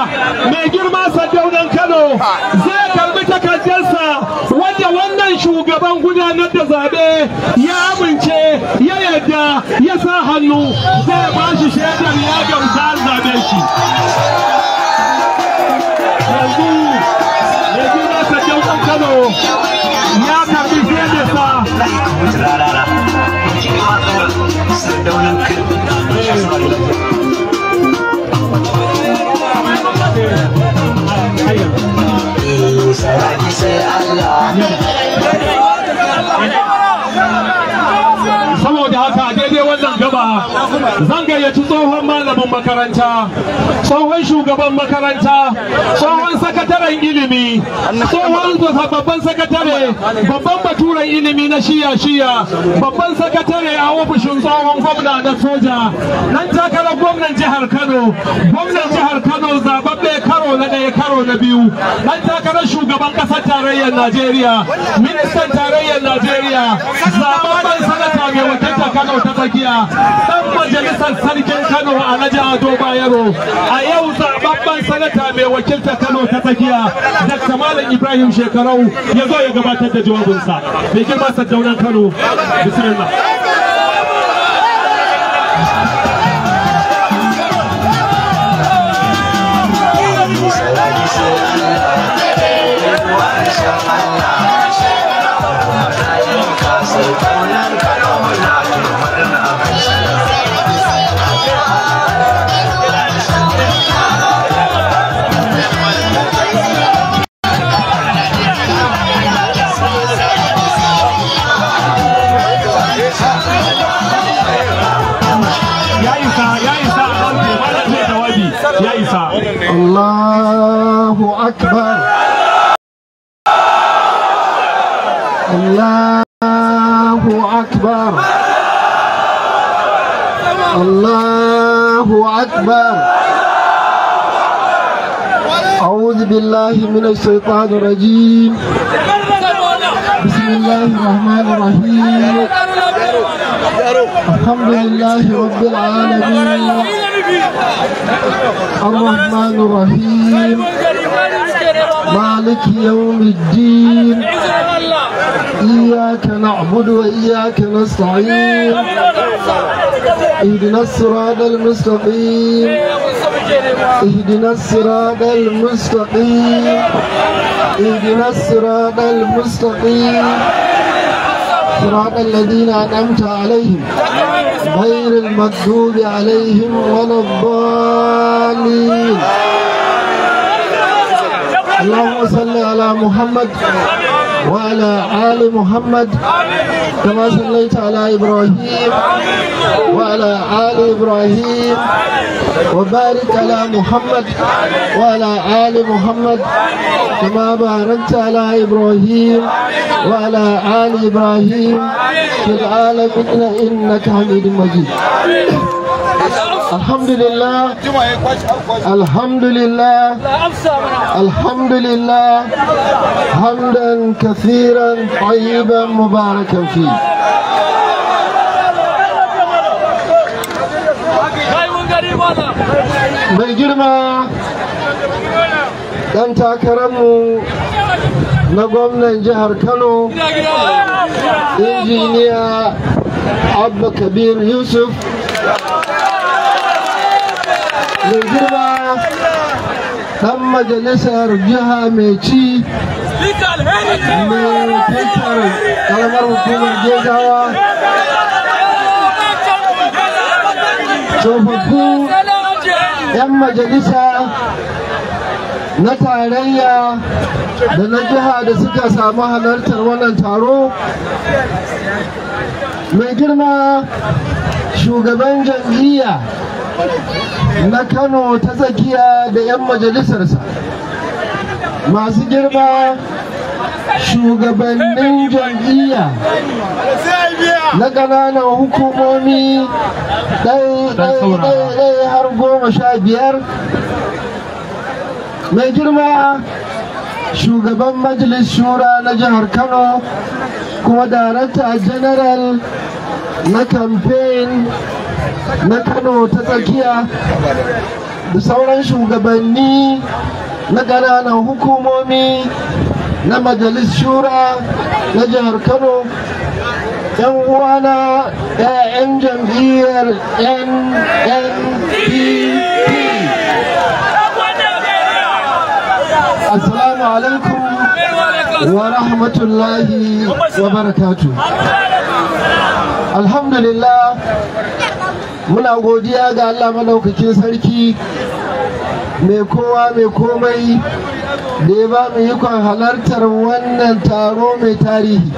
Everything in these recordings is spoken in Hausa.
mai girma sadaunan kano zai karbi takardarsa wanda wannan shugaban gudanar da zaɓe ya amince ya yadda ya sa hannu zai ba shi shaidar ya gamsa zaɓe shi yanzu mai girma sadaunan kano ya karbi shaidarsa saboda haka daidai wannan gaba zan gayyaci tsohon malamin makaranta tsohon shugaban makaranta tsohon sakataren ilimi tsohon babban sakatare babban baturen ilimi na shiya shiya babban sakatare a ofishin tsohon gwamna na soja nan takarar gwamnan jihar kano gwamnan jihar kano zababbe karo na ɗaya karo na biyu nan takarar shugaban ƙasar tarayyar najeriya ministan tarayyar najeriya zababben sanata mai wakilta kano ta tsakiya dan majalisar sarkin kano alhaji ado bayero a yau zababben sanata mai wakilta kano ta tsakiya dr malam ibrahim shekarau ya zo ya gabatar da jawabinsa mai girma saddaunan kano bismillah ya isa ya isa a ɗauke malam zai jawabi ya isa الله أكبر الله أكبر الله أكبر أعوذ بالله من الشيطان الرجيم بسم الله الرحمن الرحيم الحمد لله رب العالمين الرحمن الرحيم مالك يوم الدين إياك نعبد وإياك نستعين اهدنا الصراط المستقيم اهدنا الصراط المستقيم اهدنا الصراط المستقيم صراط الذين أنعمت عليهم غير المغضوب عليهم ولا الضالين اللهم صل على محمد وعلى آل محمد كما صليت على إبراهيم وعلى آل إبراهيم وبارك على محمد وعلى آل محمد كما باركت على إبراهيم وعلى آل إبراهيم في العالمين إنك حميد مجيد الحمد لله الحمد لله الحمد لله حمدا كثيرا طيبا مباركا فيه mai girma ɗan takararmu na gwamnan jihar kano injiniya abba kabir yusuf mai girma ɗan majalisar jiha mai ci mai tattar kalamar hukumar gezawa tsofaffin 'yan majalisa na tarayya da na jiha da suka samu halartar wannan taro mai girma shugaban jam'iyya na kano ta tsakiya da 'yan majalisarsa masu girma shugabannin jam'iyya na ƙananan hukumomi ɗaya har goma sha biyar mai girma shugaban majalis shura na jihar kano kuma darakta general na campaign na kano ta tsakiya da sauran shugabanni na ƙananan hukumomi na majalis shura na jihar kano yan uwana 'ya'yan jam'iyyar nnpp assalamu alaikum wa rahmatullahi wa barakatu alhamdulillah muna godiya ga allah madaukakin sarki mai kowa mai komai da ya ba mu ikon halartar wannan taro mai tarihi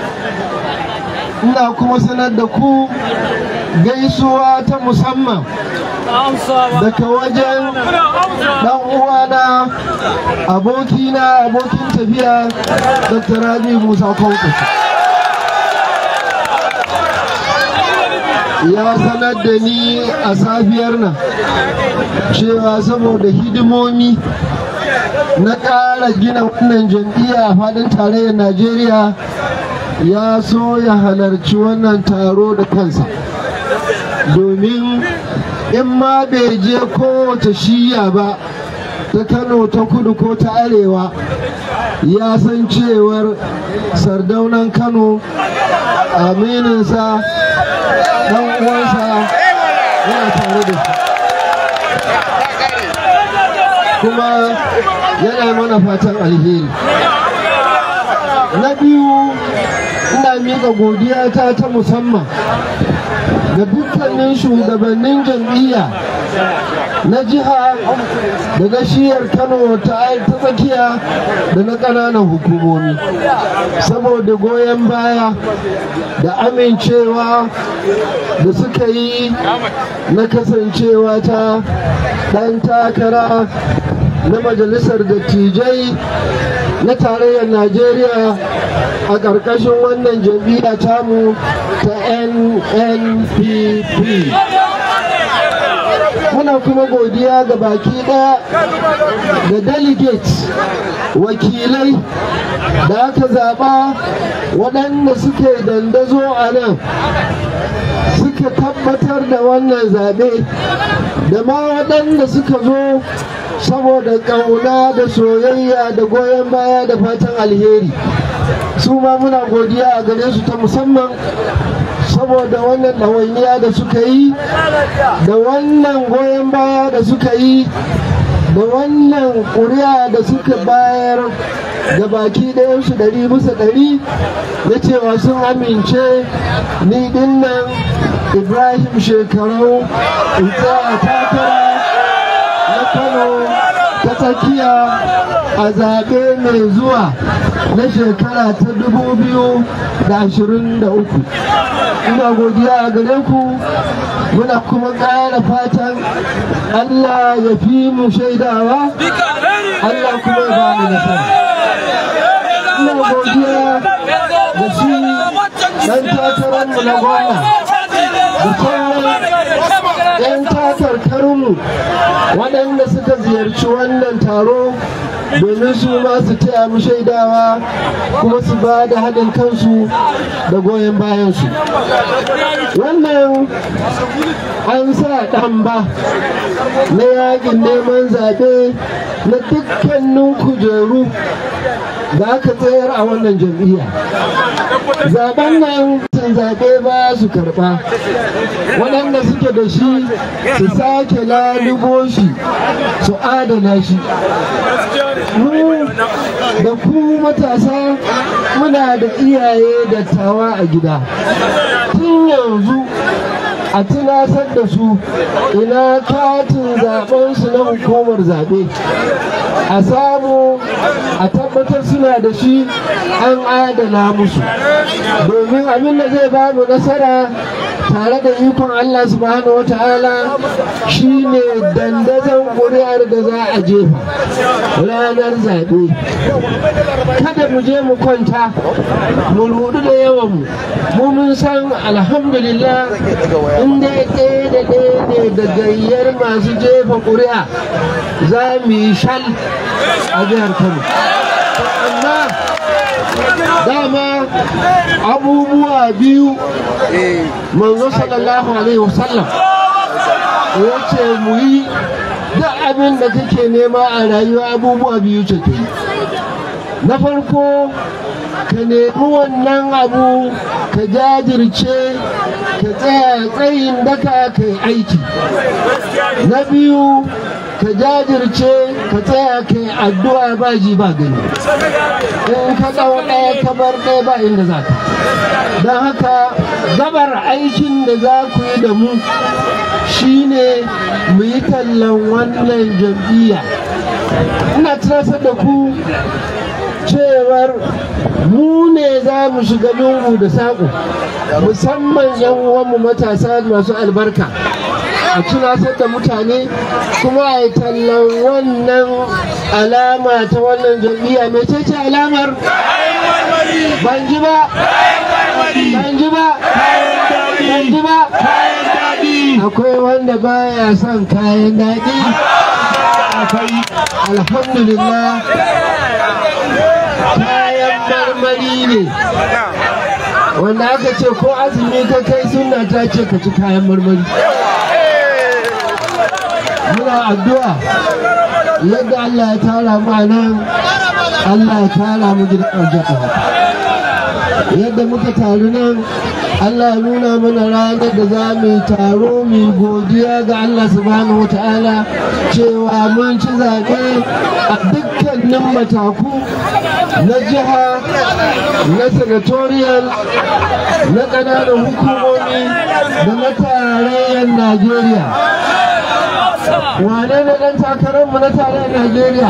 ina kuma sanar da ku gaisuwa ta musamman daga wajen dan uwana abokina abokin tafiya dr rabi musa kwankwaso ya sanar da ni a safiyar nan cewa saboda hidimomi na ƙara gina wannan jam'iyya a faɗin tarayyar najeriya ya so ya halarci wannan taro da kansa domin in ma bai je kowace shiya ba ta kano ta kudu ko ta arewa ya san cewar sardaunan kano amininsa dan uwansa yana tare da shi kuma yana mana fatan alheri na biyu ina miƙa godiya ta ta musamman ga dukkanin shugabannin jam'iyya na jiha da na shiyar kano ta tsakiya da na ƙananan hukumomi saboda goyon baya da amincewa da suka yi na kasancewa ta ɗan takara na majalisar dattijai na tarayyar najeriya a ƙarƙashin wannan jam'iyya tamu ta nnpp muna kuma godiya ga baki ɗaya da delegates wakilai da aka zaɓa waɗanda suke dandazo a nan suka tabbatar da wannan zaɓe da ma waɗanda suka zo saboda ƙauna da soyayya da goyon baya da fatan alheri su ma muna godiya a gare su ta musamman saboda wannan ɗawainiya da suka yi da wannan goyon baya da suka yi da wannan ƙuri'a da suka bayar da baki ɗayansu ɗari bisa ɗari na cewa sun amince ni dinnan ibrahim shekarau in tsaya takara na kano ta tsakiya a zaɓe mai zuwa na shekara ta dubu biyu da ashirin da uku ina godiya a gare ku muna kuma ƙara fatan allah ya fi mu shaidawa allah kuma ya ba mu nasara ina godiya da shi ɗan takararmu na gwamna da sauran 'yan takarkarinmu waɗanda suka ziyarci wannan taro domin su ma su taya mu shaidawa kuma su ba da haɗin kansu da goyon bayansu wannan an sa ɗan ba na yakin neman zaɓe na dukkanin kujeru da aka tsayar a wannan jam'iyya zaben nan sun zaɓe ba su karɓa waɗanda suke da shi su sake lalubo shi su adana shi mu da ku matasa muna da iyaye dattawa a gida tun yanzu a tunasar da su ina katin zaɓensu na hukumar zaɓe a samu a tabbatar suna da shi an adana musu domin abin da zai bamu nasara tare da ikon Allah subhanahu wata'ala shine dandazon ƙuri'ar da za a jefa ranar zaɓe kada mu je mu kwanta mu rudu da yawan mu mu mun san alhamdulillah inda ɗaya da ɗaya ne da gayyar masu jefa ƙuri'a za mu yi shal a jihar kano amma dama abubuwa biyu manzo sallallahu alaihi wasallam ya ce mu yi duk abin da kake nema a rayuwa abubuwa biyu ce ta yi na farko ka nemi wannan abu ka jajirce ka tsaya tsayin daka ka yi aiki na biyu ka jajirce ka tsaya ka yi addu'a ba ji ba gani in ka ɗau ɗaya ka bar ɗaya ba inda za ka don haka gabar aikin da za ku yi da mu shine mu yi tallan wannan jam'iyya ina tunatar da ku cewar mu ne za mu shiga lungu da saƙo musamman yan uwanmu matasa masu albarka a tunasar da mutane kuma a yi tallan wannan alama ta wannan jam'iyya mai ce alamar ban ji ba ban ji ba ban ji ba akwai wanda baya son kayan daɗi alhamdulillah kayan marmari ne wanda aka ce ko azumi ka kai suna ta ce ka ci kayan marmari muna addu'a yadda Allah ya tara mu a nan Allah ya tara mu gidan aljanna yadda muka taru nan Allah ya nuna mana ranar da za mu yi taro mu yi godiya ga Allah subhanahu wa ta'ala cewa mun ci zaɓe a dukkanin mataku na jiha na senatorial na ƙananan hukumomi da na tarayyar Najeriya. Wane ne ɗan takararmu na tarayyar Najeriya?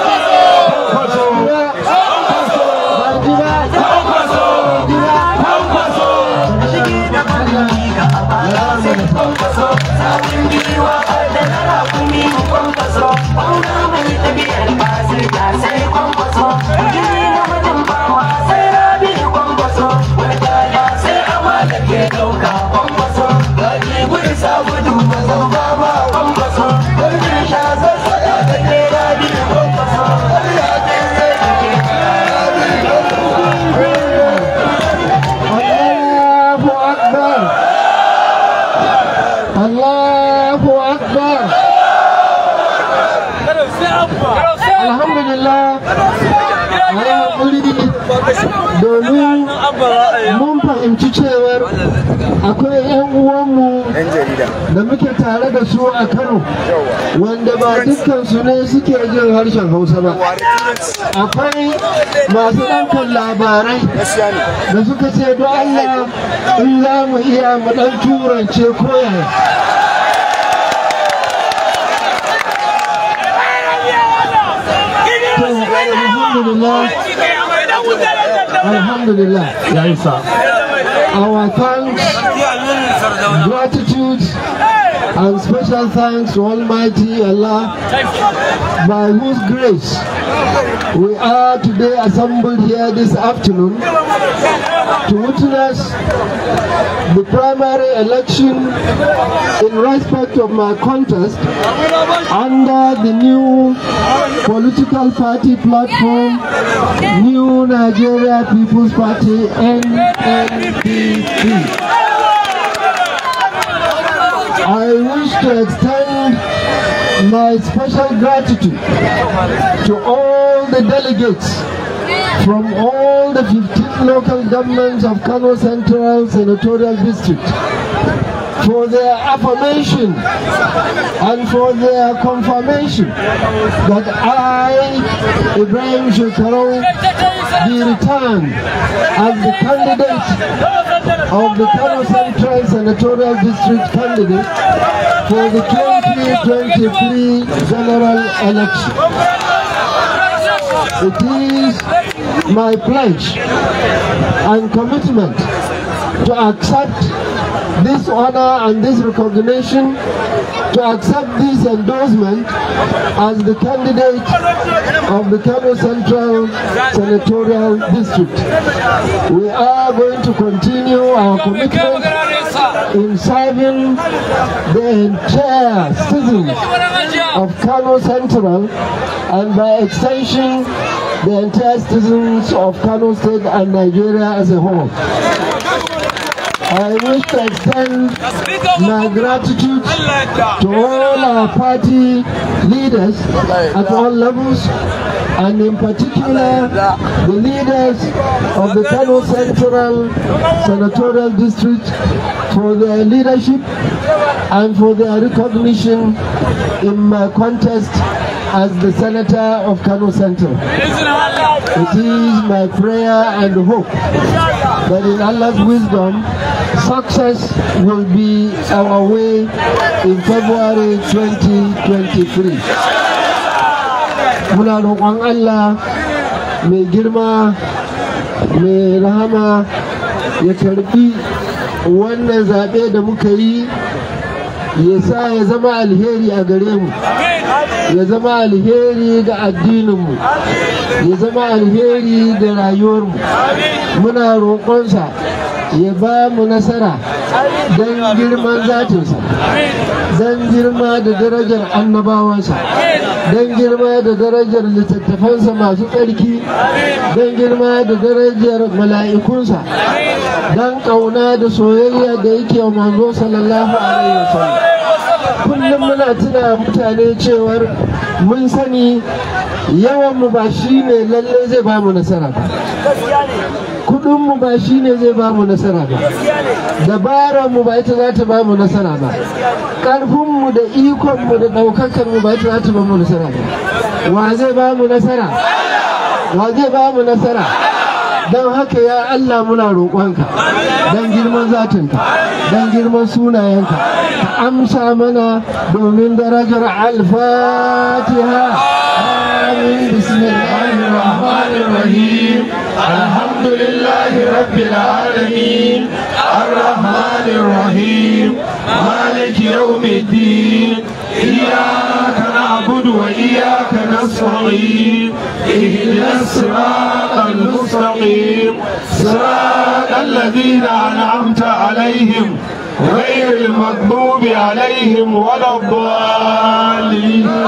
domin mun fahimci cewar akwai 'yan uwanmu da muke tare da su a kano wanda ba dukkansu ne suke jin harshen hausa ba akwai masu ɗaukar labarai da suka ce don allah in za mu iya mu ɗan turance koyaya Alhamdulillah. Alhamdulillah. Our thanks, gratitude, and special thanks to Almighty Allah, by whose grace we are today assembled here this afternoon to witness the primary election in respect of my contest under the new political party platform, New Nigeria People's Party, NNPP. I wish to extend my special gratitude to all the delegates from all the 15 local governments of Kano Central Senatorial District for their affirmation and for their confirmation that I, Ibrahim Shekarou, be returned as the candidate of the Kano Central Senatorial District candidate for the 2023 general election. It is my pledge and commitment to accept this honor and this recognition, to accept this endorsement as the candidate of the Kano Central Senatorial District. We are going to continue our commitment in serving the entire citizens of Kano Central and by extension the entire citizens of Kano State and Nigeria as a whole. I wish to extend my gratitude to all our party leaders at all levels and in particular the leaders of the Kano Central Senatorial District for their leadership and for their recognition in my contest as the Senator of Kano Central. It is my prayer and hope that in Allah's wisdom, success will be our way in February 2023. Muna roƙon Allah mai girma mai rahama ya karbi wannan zaɓe da muka yi ya sa ya zama alheri a gare mu ya zama alheri ga addininmu ya zama alheri ga rayuwarmu muna roƙonsa ya ba mu nasara don girman zatinsa don girma da darajar annabawansa don girma da darajar littattafansa masu tsarki don girma da darajar mala'ikunsa don ƙauna da soyayya da yake wa manzo sallallahu alaihi wasallam kullum muna tuna mutane cewar mun sani yawanmu ba shi ne lalle zai ba mu nasara ba kudinmu ba shi ne zai ba mu nasara ba dabararmu ba ita za ta ba mu nasara ba ƙarfinmu da ikonmu da ɗaukakarmu ba ita za ta ba mu nasara ba wa zai ba mu nasara wa zai ba mu nasara don haka ya Allah muna roƙonka don girman zatinka don girman sunayenka ka amsa mana domin darajar alfatiha amin bismillahir rahmanir rahim alhamdulillahi rabbil alamin arrahmanir rahim maliki yawmiddin إياك نعبد وإياك نستعين اهدنا الصراط المستقيم صراط الذين أنعمت عليهم غير المغضوب عليهم ولا الضالين